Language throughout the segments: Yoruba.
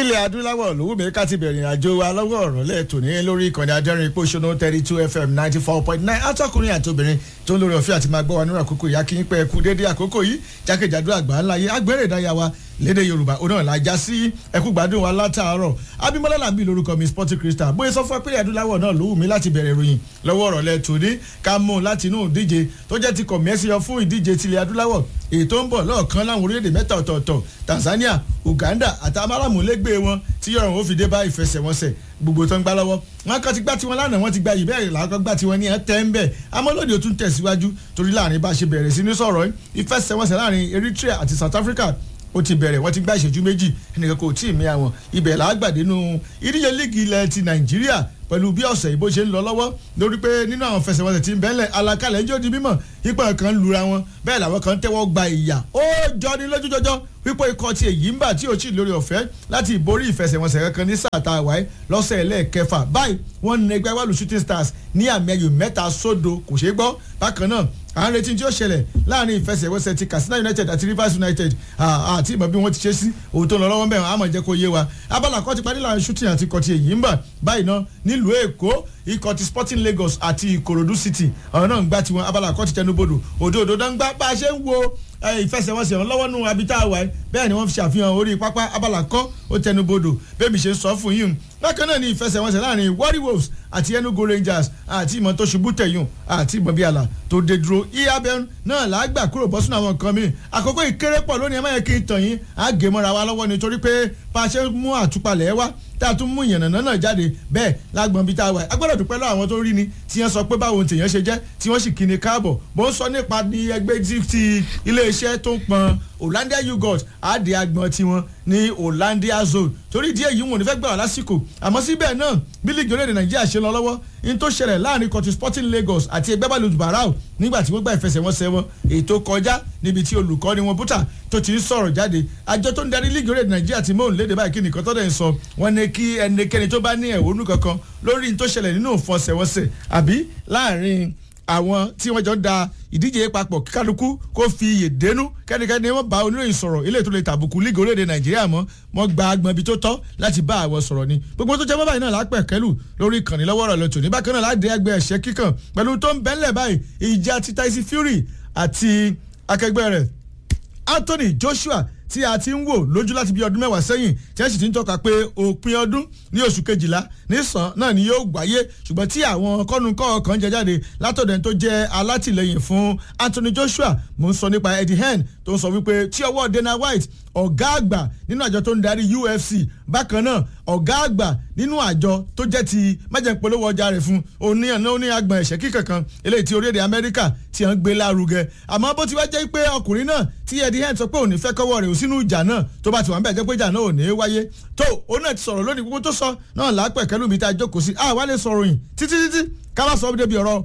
ilẹ̀ adúláwọ̀ lówó mi ká ti bẹ̀rẹ̀ àjò wa lọ́wọ́ ọ̀rọ̀ lẹ́ẹ̀tọ́ ní lórí ìkànnì adẹ́rìn ipò ṣọ́nà thirty two fm ninety four point nine atọ́kùnrin àti obìnrin tó ń lórí ọ̀fẹ́ àti máa gbọ́ wa nínú àkókò ìyá kí n pẹ́ ẹkú déédéé àkókò yìí jákèjádò àgbà ńlá yìí agbẹ́rẹ́ ìdáyà wa lédè yorùbá òun náà la já sí ẹkú gbádùn wa látàárọ̀ abimọ́lá làbí lórúkọ mi sporting crystal bóyá sọ fún apẹ́rẹ́ adúláwọ̀ náà lówó mi láti bẹ̀rẹ̀ ìròyìn lọ́wọ́ ọ̀rọ̀ lẹ́ẹ̀tọ́ ní ká mú láti inú ìdíje tó jẹ́ ti kọ̀mẹ́sì yọ fún ìdíje tilẹ̀ adúláwọ̀ èyí tó ń bọ̀ lọ́ọ̀kan láwọn orílẹ̀-èdè mẹ́ta ọ̀tọ̀ọ̀tọ̀ tanzania uganda àti amáràmúlégbé wọn tí yọ̀rùn ó fi dé bá ìfẹsẹ̀wọnsẹ̀ gbogbo tó ń gbá lọ́wọ́ wọn kàn ti gbá tiwọn lánàá wọn ti gba ìbẹ́ẹ̀rẹ̀ làákọ́ gbá tiwọn ní ẹ̀ tẹ́ ń bẹ̀ amọ́lódì ó tún tẹ̀síwájú torí láàrin bá a ṣe bẹ̀rẹ̀ sí ní sọ̀rọ̀ ìfẹsẹ̀wọnsẹ̀ láàrin eritrea àti south africa ó ti bẹ̀rẹ̀ wọ́n ti gbá ìṣẹ́jú méjì ẹnìkan kò tí ì mí àwọn ibẹ̀ làágbàdé nínú ìdíje líìgì ilẹ̀ ti nàìjíríà pẹ̀lú bí ọ̀sẹ̀ ìbò ṣe ń lọ lọ́wọ́ lórí pé nínú àwọn fẹsẹ̀wọnsẹ̀ tí ń bẹ́lẹ̀ alakalẹ̀ ń jó di mímọ̀ ipò kan lura wọn bẹ́ẹ̀ làwọn kan tẹ́wọ́ gba ìyà ó jọ ní lójújọjọ́ wípé ikọ̀ ti èyí ń bà tí ò tí ì lórí ọ̀fẹ́ láti ìborí ìfẹsẹ̀wọnsẹ̀ kankan ní sáà tá a wáyé lọ́sẹ̀ ẹlẹ́ẹ̀kẹfà báyìí wọ́n ní ẹgbẹ́ wàlú shooting stars ní àmì ẹyọ mẹ́ta sódo kò ṣeé gbọ́ bákan náà à ń retí tí ó ṣẹlẹ̀ láàrin ìfẹsẹ̀wọnsẹ̀ ti katsina united àti rivers united àti ìmọ̀ bí wọ́n ti ṣe sí ohun tó ń lọ lọ́wọ́ bẹ́ẹ̀ àmọ̀ jẹ́ kó yé wa abala kan ti parí láàrin shooting àti ikọ̀ ti èyí ń bà báyìí náà nílùú èkó ikọ̀ ti sporting lagos àti ìkòròdú city ọ̀rọ̀ náà ń gbá tiwọn abala kan ti tẹnubodò òdo òdo náà ń gbá bá a ṣe ń wo ìfẹsẹ̀wọnsẹ̀ wọn lọ́wọ́ nù abita wa bẹ́ẹ̀ ni wọ́n fi ṣàfihàn orí pápá abala kan ó tẹnubodò bẹ́ẹ̀ mi ṣe ń sọ fún yín bákan náà ni ìfẹsẹ̀wọnsẹ̀ láàrin warri wolves àti enugu rangers àti ìmọ̀ tó ṣubú tẹ̀yùn àti ìmọ̀ bíi àlà tó dé dúró iabẹ́n náà làágbà kúrò bọ́ sínú àwọn nǹkan mi àkókò ìkéré pọ̀ lónìí ẹ má yẹ kí n tàn yín á gé mọ́ra wa lọ́wọ́ nítorí pé bá a ṣe mú àtúpalẹ̀ wá tá a tún mú ìyànnà náà jáde bẹ́ẹ̀ lágbọ̀n bíi tá a wà a gbọ́dọ̀ dúpẹ́ lọ́wọ́ àwọn tó rí ni tí wọ́n sọ pé báwo tèèyàn ṣe jẹ́ tí wọ́n sì kí ni káàbọ̀ bó ń sọ nípa ní ẹgbẹ́ ti iléeṣẹ́ tó ń pọn Hollandia yogurt àdé agbọ̀n tiwọn ní Hollandia zone torí díẹ̀ yìí wọn ò ní fẹ́ gbà wá lásìkò àmọ́ síbẹ̀ náà bí líìgì orílẹ̀-èdè Nàìjíríà ṣe lọ lọ́wọ́ ní tó ṣẹlẹ̀ láàrin kọtí Sporting Lagos àti ẹgbẹ́ bàlù barau nígbà tí wọ́n gba ìfẹsẹ̀wọnsẹ̀ wọn ètò kọjá níbi tí olùkọ́ni wọn bútà tó ti ń sọ̀rọ̀ jáde àjọ tó ń darí líìgì orílẹ̀-èdè Nàìjíríà ti mọ̀ léde báyìí kí nìkan tó dẹ̀ ń sọ wọn ní kí ẹnikẹ́ni tó bá ní ẹ̀hónú kankan lórí ní tó ṣẹlẹ̀ nínú ìfọsẹ̀wọnsẹ̀ àbí láàrin àwọn tí wọ́n jọ ń da ìdíje papọ̀ kálukú kó fi iyè dénú kẹ́nikẹ́ni wọ́n bá oníròyìn sọ̀rọ̀ ilé tó lè tàbùkù líìgì orílẹ̀-èdè nàìjíríà mọ́ wọ́n gba agbọ̀n ibi tó tọ́ láti bá àwọn sọ̀rọ̀ ni gbogbo tó jẹ́ mọ́ báyìí náà lápẹ̀ kẹ́lù lórí ìkànnì lọ́wọ́ rẹ̀ lọ́tò ní bákan náà láti ẹgbẹ́ ẹ̀ṣẹ́ kíkàn pẹ̀lú tó ń bẹ́ńlẹ̀ báyìí ìjà ti Tyson Fury àti akẹgbẹ́ rẹ̀ Anthony Joshua tí a ti ń wò lójú láti bí ọdún mẹ́wàá sẹ́yìn tí wọ́n sì ti ń tọ́ka pé òpin ọdún ní oṣù kejìlá nísàn náà ni yóò wáyé ṣùgbọ́n tí àwọn kọ́nukọ́ kan jẹ jáde látọ̀dẹ̀ tó jẹ́ alátìlẹyìn fún Anthony Joshua mo ń sọ nípa Eddie Hearn tó ń sọ wípé tí ọwọ́ Dana White ọ̀gá àgbà nínú àjọ tó ń darí UFC bákan náà ọ̀gá àgbà nínú àjọ tó jẹ́ ti májèpolówó ọjà rẹ̀ fún oníyàn náà ní agbọ̀n ẹ̀ṣẹ́ kíkankan eléyìí tí orílẹ̀-èdè Amẹ́ríkà ti hàn gbé lárugẹ àmọ́ bó ti wá jẹ́ pé ọkùnrin náà tí Eddie Hearn sọ pé òní fẹ́ kọ́wọ́ rẹ̀ ò sínú ìjà náà tó bá ti wà ń bẹ̀ jẹ́ pé ìjà náà ò ní wáyé tó òun náà ti sọ̀rọ̀ lónìí gbogbo tó sọ náà lápẹ̀ kẹ́lú mi tá a jókòó sí àwa lè sọ̀rọ̀ yìí títí títí ká bá sọ ọ́ débi ọ̀rọ̀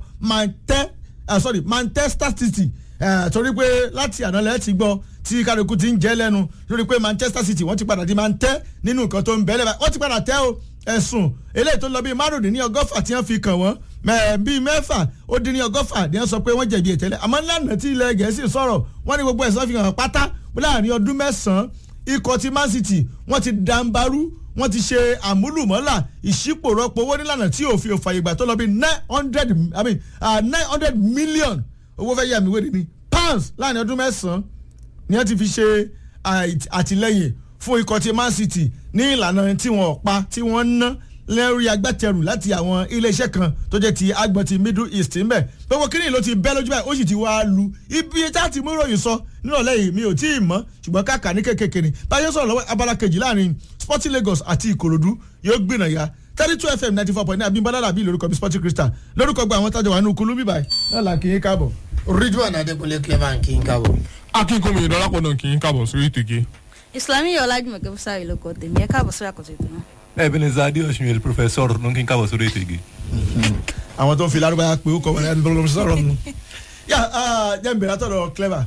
Manchester City torí pé láti àná lẹ́ẹ̀ ti gbọ́ tí kálukú ti ń jẹ́ lẹ́nu lórí pé Manchester City wọ́n ti padà di máa ń tẹ́ nínú nǹkan tó ń bẹ́lẹ̀ báyìí wọ́n ti padà tẹ́ o ẹ̀sùn eléyìí tó lọ bíi márùndínní ọgọ́fà tí wọ́n fi kàn wọ́n bíi mẹ́fà ó dín ní ọgọ́fà ni wọ́n sọ pé wọ́n jẹ̀bi ìtẹ́lẹ̀ àmọ́ lánàá tí ilẹ̀ Gẹ̀ẹ́sì sọ̀rọ̀ wọ́n ní gbogbo ẹ̀sán fi hàn pátá láàrin ọdún mẹ́sàn-án ikọ̀ ti Man City wọ́n ti dàǹbarú wọ́n ti ṣe àmúlùmọ́là ìṣípòrọ́pọ̀ owó nílànà tí òfin òfàyè gbà tó lọ bíi nine hundred I mean nine hundred million owó fẹ́ yà mí wéde ní pounds láàrin ọdún mẹ́sàn-án ni wọ́n ti fi ṣe àtìlẹ́yìn fún ikọ̀ ti Man City ní ìlànà tí wọ́n pa tí wọ́n ná lẹ́rìí agbátẹrù láti àwọn iléeṣẹ́ kan tó jẹ́ ti agbọ̀n ti Middle East ńbẹ̀ gbogbo kínní ló ti bẹ́ lójú báyìí ó sì ti wá lu ibi tá a ti mú ìròyìn sọ nírọ̀lẹ́ yìí mi ò tí ì mọ̀ ṣùgbọ́n káàkà ní kékèké ni báyọ̀ sọ̀rọ̀ lọ́wọ́ abala kejì láàrin Sporting Lagos àti Ìkòròdú yóò gbìnà ya thirty two fm ninety four point nine abimbola labi lórúkọ mi Sporting Crystal lórúkọ gba àwọn tájọ wà ní ukulu bíbáyìí náà là kí n káàbọ̀. Ridwan Adékúnlé Clement kí n káàbọ̀. akínkùnmi ìdọ́lápọ̀ náà kì í káàbọ̀ sórí ìtòkè. Islami Ọlájúmọ̀kẹ́ Bùsárì ló kọ tèmi ẹ káàbọ̀ sórí àkọsí ètò náà. Ebenezer Adeosun professor ló ń kí n káàbọ̀ sórí ètò ìgè. àwọn tó ń fi lárúbáyà pé ó kọ wọn ẹni tó lọ sọ̀rọ̀ mu. yà á jẹ́ nbẹ̀rẹ̀ àtọ̀dọ̀ clever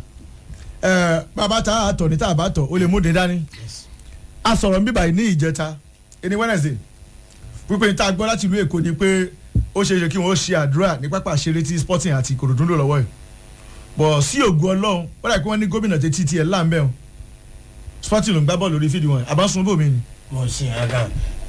bàbá ta àtọ̀ ní tá a bá tọ̀ ó lè mú dín dání. a sọ̀rọ̀ ń bíbáyìí ní ìjẹta ẹni Wednesday wípé ní tá a gbọ́ láti ìlú Èkó ni pé ó ṣe é ṣe kí wọ́n ṣe àdúrà ní pápá ṣeré tí Sporting àti Ìkòròdú lò lọ́wọ́ yìí bọ̀ sí ògùn Ọlọ́run wọ́n dà pé wọ́n ní gómìnà tètè tiẹ̀ láǹbẹ̀ o Sporting ló ń gbá bọ́ọ̀lù lórí fídíò wọn àbá sun bòmí ni mo sì yàn kan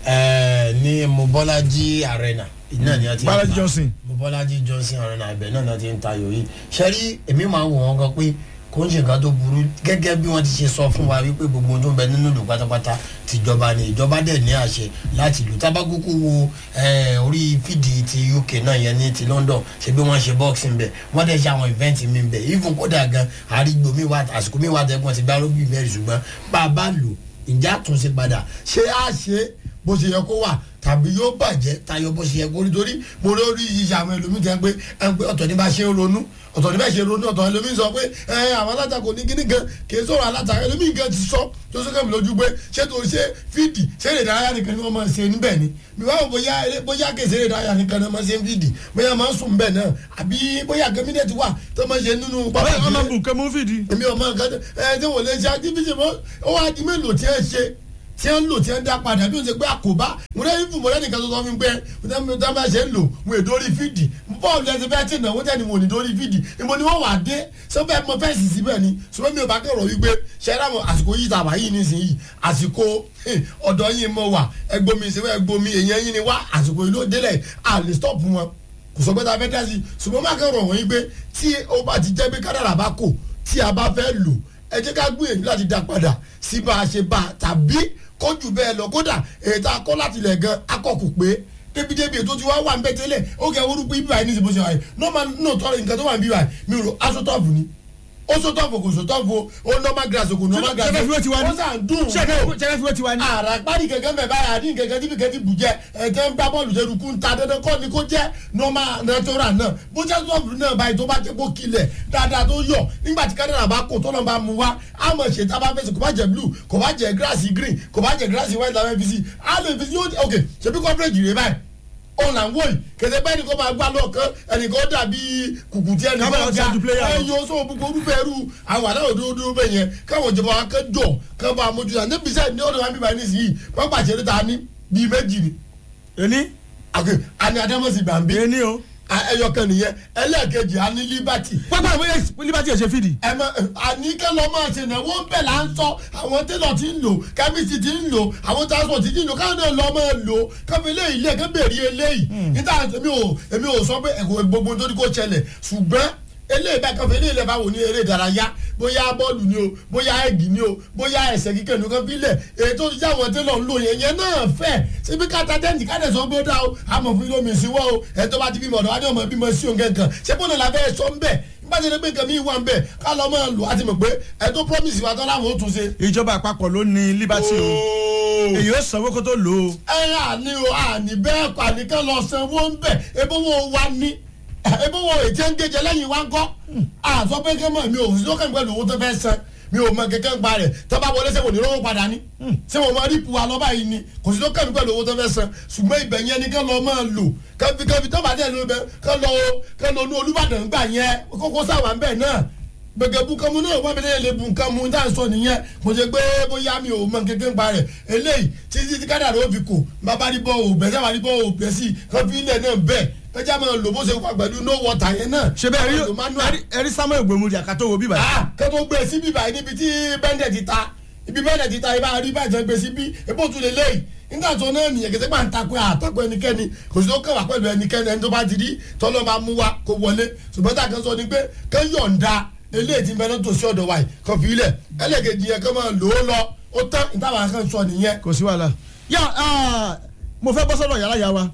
ẹ ní mobolaji arena iná ni a ti ń Balaji ta- Johnson. mobolaji johnson arena ibẹ̀ náà ni a ti ń ta yòóyì sẹ́rí èmi máa ń wò wọ́n gan pé kò ń ṣe nǹkan tó burú gẹ́gẹ́ bí wọ́n ti ṣe sọ fún wa wípé gbogbo ohun tó ń bẹ nínú ìlú pátápátá tìjọba ni ìjọba dẹ̀ ní àṣẹ láti lù tábàkùkù wo eh, orí fídì ti uk náà yẹn ní ti london ṣe bí wọ́n ṣe boxing bẹ̀ wọ́n dẹ̀ ṣe àwọn event mi bẹ̀ even kódà gan àrígbò mi wà àsìkò mi wà tẹ́gbọ́n ti gbá lóbi mẹ́rin ṣùgbọ́n bá a bá lò ǹjẹ́ àtúnṣe padà ṣé á ṣe bó ṣe yẹ kó wà tàbí yóò bàjẹ́ tayọ bó ṣe yẹ kó rí torí mo rí orí iṣẹ́ àwọn ẹlòmíì tẹ́ pé ẹ ń pé ọ̀tọ̀ ní bá ṣe ń ronú ọ̀tọ̀ ní bá ṣe ronú ọ̀tọ̀ ẹlòmíì sọ pé ẹ àwọn alátakò ní kíní gan kì í sọ̀rọ̀ alátakò ẹlòmíì gan ti sọ tó sọ́kẹ́ mi lójú pé ṣé tó ṣe fídì ṣé lè dárayá nìkan ni wọ́n máa ṣe níbẹ̀ ni mi wá wò bóyá eré- bóyá kèsè lè dárayá nìkan ni wọ́n máa ṣe ń fídì bóyá máa ń sùn bẹ́ẹ̀ náà àbí bóyá gẹ́mínẹ́tì wà tó máa ṣe nínú bàbá pápá ọmọ ìṣeré bùkẹ́ mú fìdí. èmi ọmọ nǹkan tó ẹ tí wọ́n lè ṣe activity mọ́ ó wá di mélòó tí ẹ ṣe tí ẹ ń lò tí ẹ ń dá padà bí ó ṣe pé àkóbá mo rẹ́ ìfún mo rẹ́ nìkan tó sọ fún mi pé mo tẹ́ bá ṣe ń lò mo è dórí fídì bọ́ọ̀lù ẹsẹ̀ fẹ́ẹ́ tì náà wọ́n tẹ́ ni mo ní dórí fídì ìmọ̀ ni wọ́n wà dé sọ́fẹ́ mo fẹ́ sì síbẹ̀ ni ṣùgbọ́n mi ò bá kẹ̀rọ wípé ṣẹ́ra mo àsìkò yìí tàbá yìí nísìnyìí àsìkò eh, ọ̀dọ́ yìí mo wà ẹgbómi ìṣẹ́wẹ́ ẹgbómi èèyàn yìí ni wá àsìkò yìí ló délẹ̀ àlè stop wọn kò sọ pé tá a fẹ́ dá sí i ṣùgbọ́n má kẹ́rọ̀ wọ́n yí pé tí ó bá ti jẹ́ pé kádàrà bá kò tí a bá fẹ́ lò ẹ jẹ́ ká gbìyànjú láti dá padà sí bá a ṣe bá a tàbí kójú bẹ́ẹ̀ lọ kódà èyí tá a kọ́ láti lẹ̀ gan akọ̀kù pé débi-débi ètò tí wọ́n wà ń bẹ́ tẹ́lẹ̀ ó kẹ́ orúkọ ibi báyìí ní ìsìnkú ṣe wáyé normal no tọrọ nǹkan tó wà ń bí báyìí mi rò aṣọ tọ́ọ̀fù ni ó sọ tọ́ọ̀fù kò sọ tọ́ọ̀fù ó normal grass kò normal grass ṣẹ́fẹ́ fi wé tiwa ní. ó sàn dùn ṣẹ́fẹ́ fi wé tiwa ní. ara pari kẹ̀kẹ́ mẹ báyà ní kẹ̀kẹ́ tí kẹ̀kẹ́ ti bù jẹ ẹ̀jẹ̀ ń gbá bọ́ọ̀lù jẹ́ rukun ta dandan kọ́ ni kó jẹ́ normal natural náà bó jẹ́ sọ́ọ̀bù náà báyìí tó bá jẹ́ kó kilẹ̀ dáadáa tó yọ nígbà tí kádàrà bá kó tọ́lọ́ bá mu wá á mọ̀ ṣe tá a bá fẹ́ sọ kò bá jẹ́ blue kò bá jẹ́ grass green kò bá jẹ́ grass white la fẹ́ fi si á lè fi si yóò ok ṣebí coverage rẹ báyìí òun là ń wò yìí kẹsẹ bẹ́ẹ̀ ni kò máa gbá lọ́ọ̀kan ẹnìkan dàbí kùkùtì Kábàlà ẹnìkan ti ga ju player lọ. ẹyọ sọ gbogbo orúkọ ẹrú àwọn aláwọ̀ dúró bẹ́ẹ̀ yẹn káwọn ìjọba wa kẹ́ jọ kẹ́ bá a mójú ta níbi sẹ́yìn ní ọ̀dọ̀ wa bíbá ní sìyí wọ́n pàṣẹ ní ta ní bíi méjì ni ení àgbẹ̀ àní adamasi bambi ení o. ẹyọ kan nìyẹn ẹlẹ́ẹ̀kejì àní liberty pápá ìwé liberty ẹ̀ ṣe fìdí. ẹ mọ àníkẹ́ lọ máa ṣe náà wọ́n bẹ̀ là ń sọ àwọn tẹ́lọ̀ tí ń lò kẹ́mísì tí ń lò àwọn transport tí ń lò káwọn náà lọ máa lò káfí eléyìí ilé ẹ̀kẹ́ bèrè eléyìí níta èmi ò èmi ò sọ pé ẹ̀kọ́ gbogbo nítorí kó ṣẹlẹ̀ ṣùgbọ́n eléyìí bá káfí eléyìí lè bá wò ní eré ìdárayá bóyá bọ́ọ̀lù ni o bóyá ẹ̀gì ni o bóyá ẹ̀sẹ̀ kíkẹ́ ní kan fílẹ̀ èyí tó ti jẹ́ àwọn tẹ́lọ̀ ń lò yẹn yẹn náà fẹ́ síbi káta tẹ́ǹtì káde sọ pé ó dá o àmọ̀ fún ilé omi ìsìnwó o ẹ̀ tó bá ti bímọ ọ̀dọ̀ wá ní ọmọ bímọ sí òun kankan ṣé bọ́ọ̀lù la fẹ́ sọ ń bẹ̀ nígbà tí ẹni pé nǹkan mi wà ń bẹ̀ ká lọ́ máa lò á ti mọ̀ pé ẹ̀ tó promise wa tán láwọn ó tún ṣe. ìjọba àpapọ̀ ló ní liberty o èyí ó sanwó kó tó lò ó. ẹ àní o àní bẹ́ẹ̀ kọ́ àníkàn lọ sanwó ń bẹ̀ ebówó wa ní ebówó ètí ń gèjè lẹ́yìn wa ń kọ́ àsọ pé kẹ́ mọ̀ mi ò sí lókè pẹ̀lú owó tó fẹ́ san mi ò mọ kẹ̀kẹ́ ń pa rẹ̀ tó bá wọlé sẹ́wọ̀n ní lọ́wọ́ padà ní sẹ́wọ̀n máa rí ipò wa lọ́ba yìí ni kò sí lókè pẹ̀lú owó tó fẹ́ san ṣùgbọ́n ibẹ̀ yẹn ni kẹ́ lọ máa lò kẹ́fi kẹ́fi tó bá dẹ̀ lọ bẹ kẹ́ lọ kẹ́ lọ ní Olúbàdàn gbà yẹn kókó sáwà ń bẹ̀ náà gbẹgẹ bunkamu náà wọn bẹ lè bunkamu tá à ń sọ nìyẹn mo ṣe gbé bóyá mi ò mọ kékeré ń pa rẹ eléyìí títí tí kádàrá ó fi kò bàbá rí bọ́ òbẹ̀ sábà rí bọ́ òbẹ̀ sí kọfí ilẹ̀ náà bẹ́ẹ̀ kẹjá máa lò bó ṣe wà pẹ̀lú no water yẹn náà. ṣe bẹ́ẹ̀ Lò manual. rí ẹrí samuel gbòmùdì àkàtọ́ wo bíbá. ah kẹ́tọ́ gbé sí bíbá yìí níbi tí bẹ́ndẹ̀ ti ta ibi bẹ́ndẹ̀ ti ta ibà rí bàjẹ́ gbé sí bí ebó tún lè léyìí nígbà tó náà nìyẹn kẹsẹ́ máa ń takò àtakò ẹnikẹ́ni kò sí tó kẹwàá pẹ̀lú ẹnikẹ́ni ẹni tó bá ti rí tọ́lọ́ máa mú wa kó wọlé ṣùgbọ́n tá a kan sọ ni pé kẹ́ yọ̀ǹda eléyìí ti bẹ́ẹ̀ tó sí ọ̀dọ̀ wa yìí kàn fi ilẹ̀ ẹlẹ́gẹ̀dì yẹn kẹ́ máa lò ó lọ ó tán ìtawà kan sọ nìyẹn. kò sí wàhálà. yà á mo fẹ́ bọ́ sọ́dọ̀ yàrá yà wa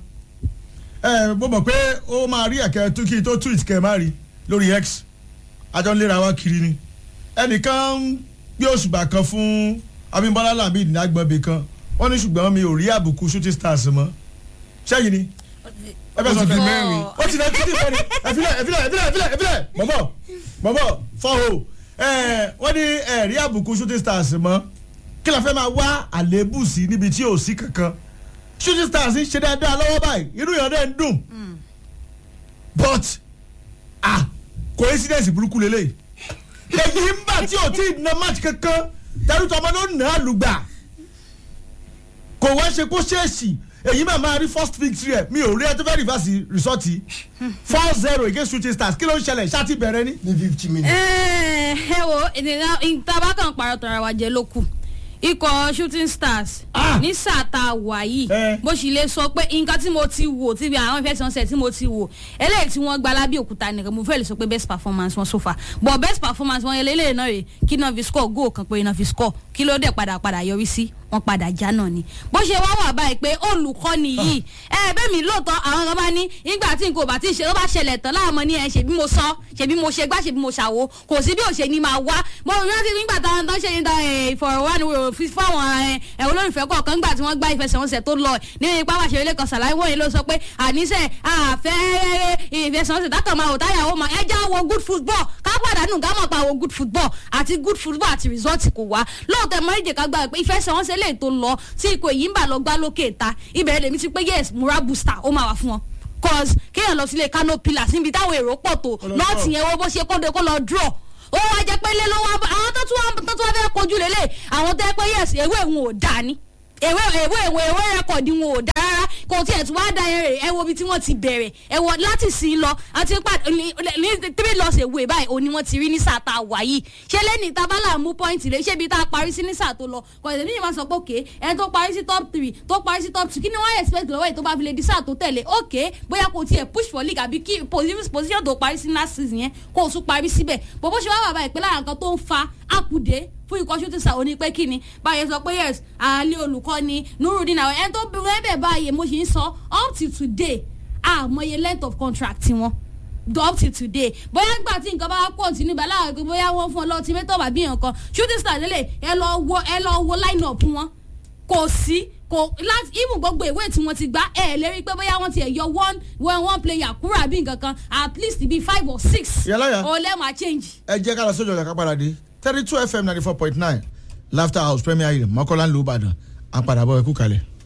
ẹ mo mọ̀ pé ó máa rí ẹ̀kẹ́ tó kí tó tweet kẹ́ ẹ má rí lórí x àjọ ń léra wa kiri ni ẹnìkan ń gbé òṣùbà kan fún Abímbọ́lá Lamid ní agbọ̀nbí kan wọ́n ní ṣùgbọ́n mi ò rí àbùkù shooting stars mọ́ sẹ́yìn ni ẹ bẹ sọ Ó ti di fún mi mẹ́rin. ó ti lẹ títí fẹ́ni ẹ̀fílẹ̀ ẹ̀fílẹ̀ ẹ̀fílẹ̀ ẹ̀fílẹ̀ ẹ̀fílẹ̀ bọ̀bọ̀ bọ̀bọ̀ fọ́hó ẹ̀ wọ́n ní ẹ̀rí àbùkù shooting stars mọ́ kí la fẹ́ máa wá àléébù sí níbi tí ò sí kankan shooting stars ń ṣe dáadáa lọ́wọ́ báyìí irú ìyọ̀dẹ̀ ń dùn but ah coincidence burúkú lélẹ̀ èyí ń bà tí ò tí ì na match kankan tẹ̀rù tọmọ ló nà á lùgbà kò wá ṣe kó ṣèèṣì èyí máa máa rí first victory ẹ mi ò rí ẹ tó fẹ́ reverse result yìí four zero against shooting stars kí ló ń ṣẹlẹ̀ ṣáà ti bẹ̀rẹ̀ ni. ní fifty minutes. ẹ ẹ wo ènìyàn ìtaba kan parọ́ tọ́ra wa jẹ ló kù ikọ̀ shooting stars Ah! ní sáà tá a wà yìí Eh. bó sì lè sọ pé nǹkan tí mo ti wò tí bí àwọn ìfẹsẹ̀wọnsẹ̀ tí mo ti wò eléyìí tí wọ́n gba lábẹ́ òkúta nìkan mo fẹ́ lè sọ pé best performance wọn so far but best performance wọn yẹn lélẹ́yìn náà rè kí náà fi score goal kan pé náà fi score kí ló dẹ̀ padà padà yọrí sí wọn padà já náà ni bó ṣe wá wà báyìí pé olùkọ́ni yìí ẹ bẹ́ẹ̀ mi lóòótọ́ àwọn kan bá ní nígbà tí nǹkan ò bá ti ṣe ó bá ṣẹlẹ̀ tán láàmú ní ẹ ṣe bí mo sọ ṣe bí mo ṣe gbá ṣe bí mo ṣàwo kò sí bí ò ṣe ni máa wá mo rántí nígbà táwọn tó ń ṣe ní ìfọ̀rọ̀wánilwò fáwọn ẹ, ẹ, olólùfẹ́ kọ̀ọ̀kan nígbà tí wọ́n gbá ìfẹsẹ̀wọnsẹ̀ tó lọ ní ipá wàṣẹ ilé kan ṣàlàyé wọ̀nyí ló sọ pé àníṣe àfẹ́ ìfẹsẹ̀wọnsẹ̀ dákàn máa wò táyà ó máa ẹ já wo good football ká pàdánù ká mọ̀ pa wo good football àti good football àti result kò wá lóòótọ́ ẹ̀mọ́ ìdè ká gbà pé ìfẹsẹ̀wọnsẹ̀ lè tó lọ tí ikọ̀ èyí ń bà lọ gbá lókè ta ibẹ̀ lèmi ti pé yes mura booster ó máa wà fún wọn cause kéèyàn lọ sílé kano pillars níbi táwọn èrò pọ̀ tó Ọlọ́run. nọ́ọ̀tì yẹn wo bó ṣe kóde kó lọ draw ó wá jẹ pé lé ló wá bá- àwọn tó tún wá tó tún wá fẹ́ kojú lélẹ̀ àwọn tó yẹ pé yes ewé wọn ò dá ni ewé ewé ewé ewé rẹkọ̀dì wọn ò dá rárá kò tiẹ̀ tún wá da yẹn rè ẹ wo ibi tí wọ́n ti bẹ̀rẹ̀ ẹ wọ láti sí lọ àti pa ní ní three loss away báyìí òní wọ́n ti rí ní sáà tá a wà yìí ṣé lẹ́ni tábàlà mú pọ́ìntì rẹ̀ ṣé ibi tá a parí sí ní sáà tó lọ kò tẹ̀lé ní ìwà sọ pé òkè ẹni tó parí sí top three tó parí sí top two kí ni wọ́n expect lọ́wọ́ yìí tó bá fi lè di sáà tó tẹ̀lé òkè bóyá kò tiẹ̀ push for league àbí kí position position tó parí sí last season yẹn kó o tún parí síbẹ̀ bó bó ṣe wá wà báyìí pé lára nǹkan tó ń fa àkùdé fún ikọ̀ shooting star òní pé kíni báyẹn sọ pé yes àlẹ́ olùkọ́ni nurudin àwọn ẹni tó bẹ̀rẹ̀ bẹ̀ báyìí mo sì ń sọ up till today àmọye length of contract tiwọn up till today bóyá nígbà tí nǹkan bá pọ̀ sí níbà láàrin pé bóyá wọ́n fún ọ lọ́ọ́ tí mẹ́tọ́ bàbí yẹn kan shooting star lélẹ̀ ẹ lọ wo ẹ lọ wo line up wọn kò sí kò láti even gbogbo ìwé tí wọ́n ti gbá ẹ̀ lérí pé bóyá wọ́n ti ẹ̀ yọ one one one player kúrò àbí nǹkan kan at least bíi five or six Ìyálàyà. ọ̀lẹ́mà change. ẹ jẹ́ ká lọ sójú ọ̀gá ká padà dé thirty two fm ninety four point nine laughter house premier inn mọ́kànlá ń lu ìbàdàn àpàdàbọ̀ ẹ̀kú kalẹ̀.